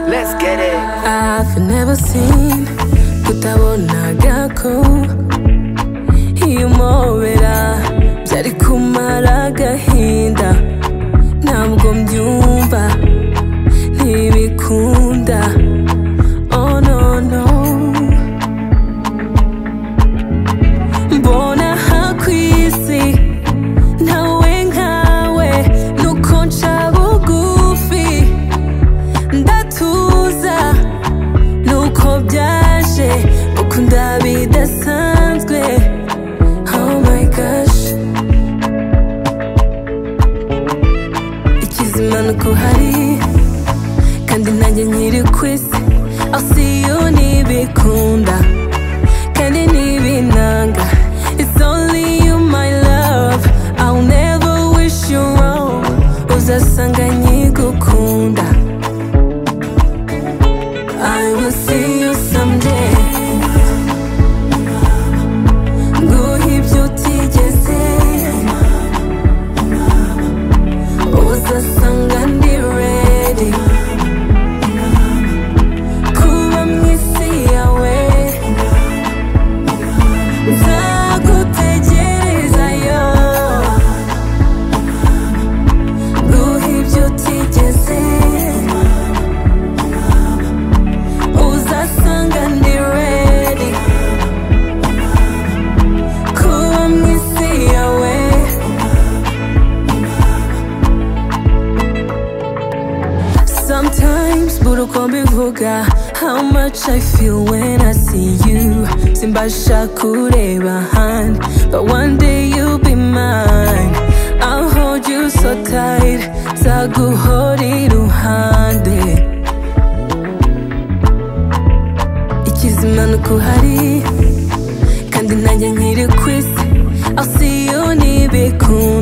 Let's get it. I've never seen kutabonaga ko iyo mpobera byari kumara agahinda ntabwo mbyumva ntibikunda oh no no mbona aha ku isi ntawe nkawe nuko nca bugufi ndatuza nuko byaje ukunda bidasanzwe oh my gosh ikizima nuko hari kandi nanjye nkiri ku isi aho si yo ntibikunda kandi ntibinanga It's only you my love I'll never wish you wrong Uzasanga nkigukunda I will see you someday. Nguhe ibyo utigeze. Uzasanga ndi ready. Kuba mu isi yawe. Nzagutegerezayo. Nguhe ibyo utigeze. uzasanga ndi ready kuba mu isi yawe sometimes buri uko mbivuga how much i feel when i see you simbasha kureba ahandi but one day you'll be mine i'll hold you so tight nzaguhora iruhande ikizima ni uko uhari kandi nanjye nkiri ku isi aho si yo ntibikunda